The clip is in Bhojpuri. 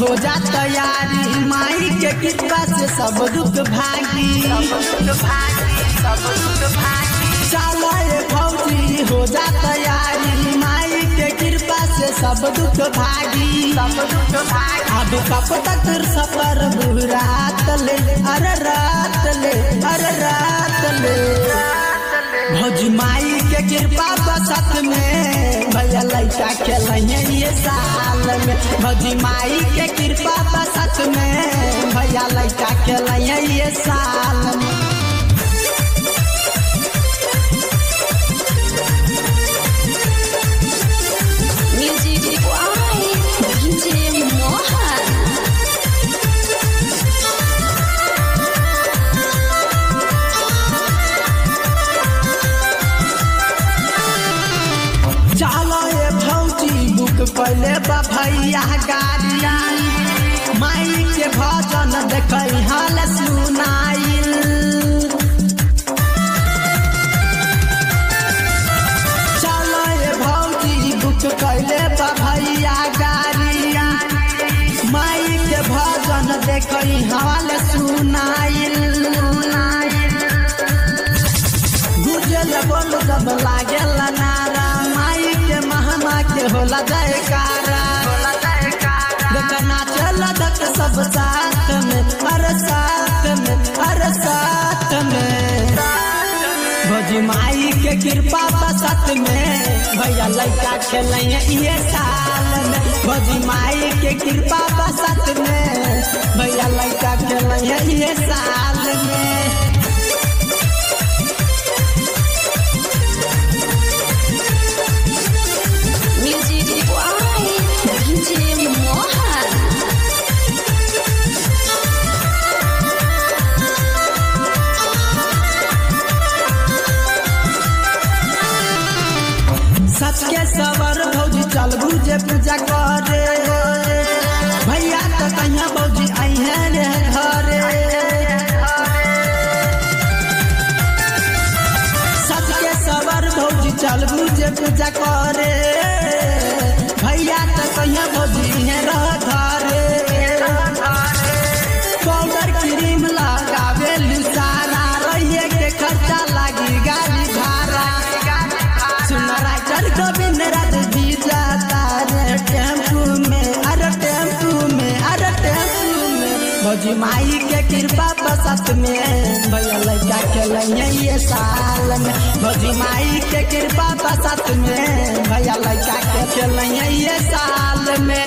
हो जा तैयारी माई के कृपा से सब दुख भागी चलो ये फौजी हो जा तैयारी माई के कृपा से सब दुख भागी अब कब तक सफर बुरात ले अरे रात ले अरे रात ले भौजी माई के कृपा बसत में भैया लैका खेलैया ये साल में भौजी माई के कृपा बसत में भैया लैका खेलैया ये साल में Music by DJ Mohan. चलो ये भौजी बुक पहले बा भैया गाड़िया माई के भजन देखै हाल सुनाइल चलो ये भौजी बुक कैले बा भैया गाड़िया माई के भजन देखै हाल सुनाइल गुजल बोल जब लागल नारा माई के महमा के होला जयकारा देखना चल दक सब साथ में हर साथ में हर साथ में भोजी माई के कृपा बसत में भैया लड़का खेलैया ये साल में भोजी माई के कृपा बसत में भैया लड़का खेलैया ये साल में Music by DJ Mohan. सच के सवर भौजी चल बुझे पूजा करे भैया तो कहिया भौजी अहे रे घरे सच के सवर भौजी चल बुझे पूजा करे भैया तो कहिया भौजी अहे रह घरे पाउडर क्रीम लगावे सारा रहिए के खर्चा लागी गाड़ी भाड़ा सुन राइटर गोविंद राज जी जाता रे टेम्पू में अरे टेम्पू में अरे टेम्पू में भौजी माई के कृपा बसत में भैया लड़का खेलैया ये साल में भौजी माई के कृपा बसत में भैया लड़का के खेलैया ये साल में